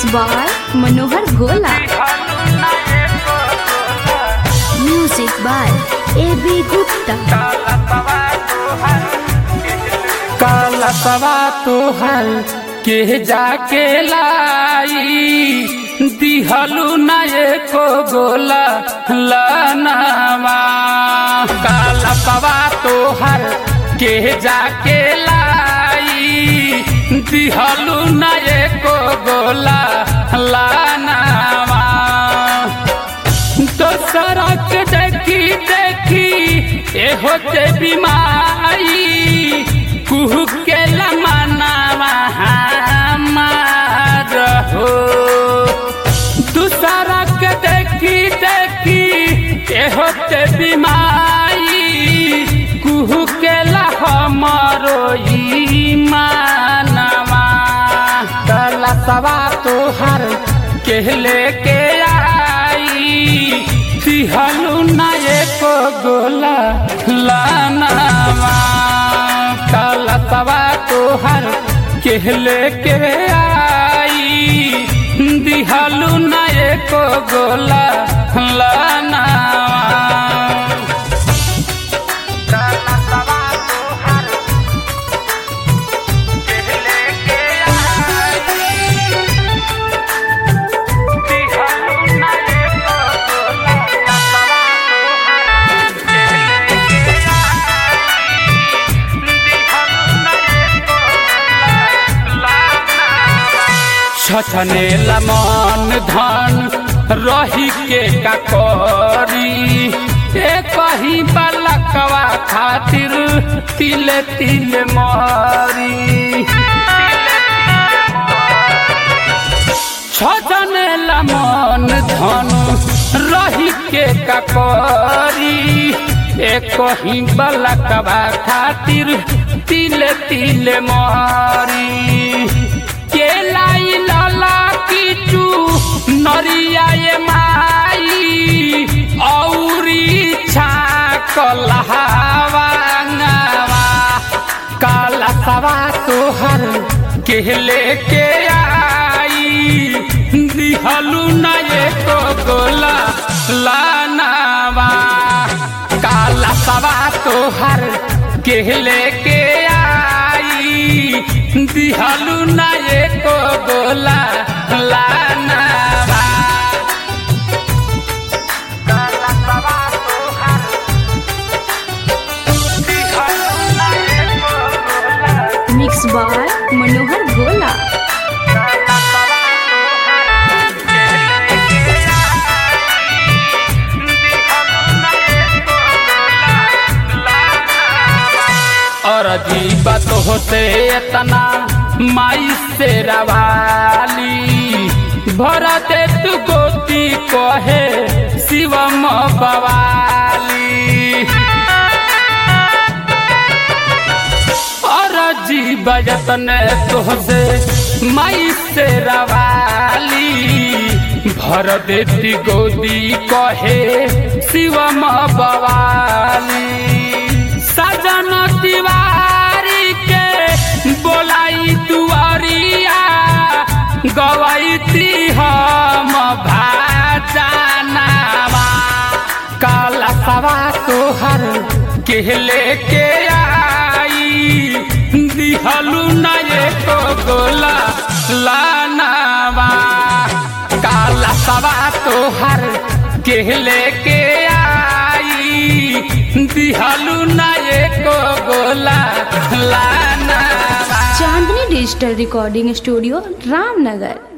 by Manohar Gola. Music by A.B. Gupta. काला सवा तोहर के जाके लाई दिहलू न एको गोला लनवा काला सवा तोहर के जाके लाई दिहलू न एको गोला लनवा दोसरा के देखी देखी ए होते बीमारी कुहू के लमनावा हमार हो दूसरा के देखी देखी ए होते बीमारी कुहू के हमरो मानवा कला सवा तोहर के लेके आई तिहलू न एको गोला लानवा काला सवा तोहर के लेके आई दिहलू न एको गोला लानवा छछने लमन धन रही के ककरी ए कहीं बलकवा खातिर तिले तिले मारी छछने लमन धन रही के ककरी ए कहीं बलकवा खातिर तिले तिले मारी के लाई लाला कीचू नरिया ये माई औरी छाक लहावांगवा काला सवा तोहर के लेके आई दिहलू न एको गोला लानवा काला सवा तोहर के लेके आई दिहलू न एको गोला लानवा Mixed by Manohar Gola. और अजीब तो होते इतना माई से रवाली भरा दे तू गोती कहे शिवम बवाली और अजीब जतन तोहसे माई से रवाली भर देती गोदी कहे शिवम बवाली सजन तिवारी के बोलाई दुआरिया गवैती हम भाजनावा काला सवा तोहर के लेके आई दिहलू न एको गोला लानवा काला सवा तोहर के लेके आई दिहलू न एको गोला लानवा Chandni Digital Recording Studio, Ramnagar.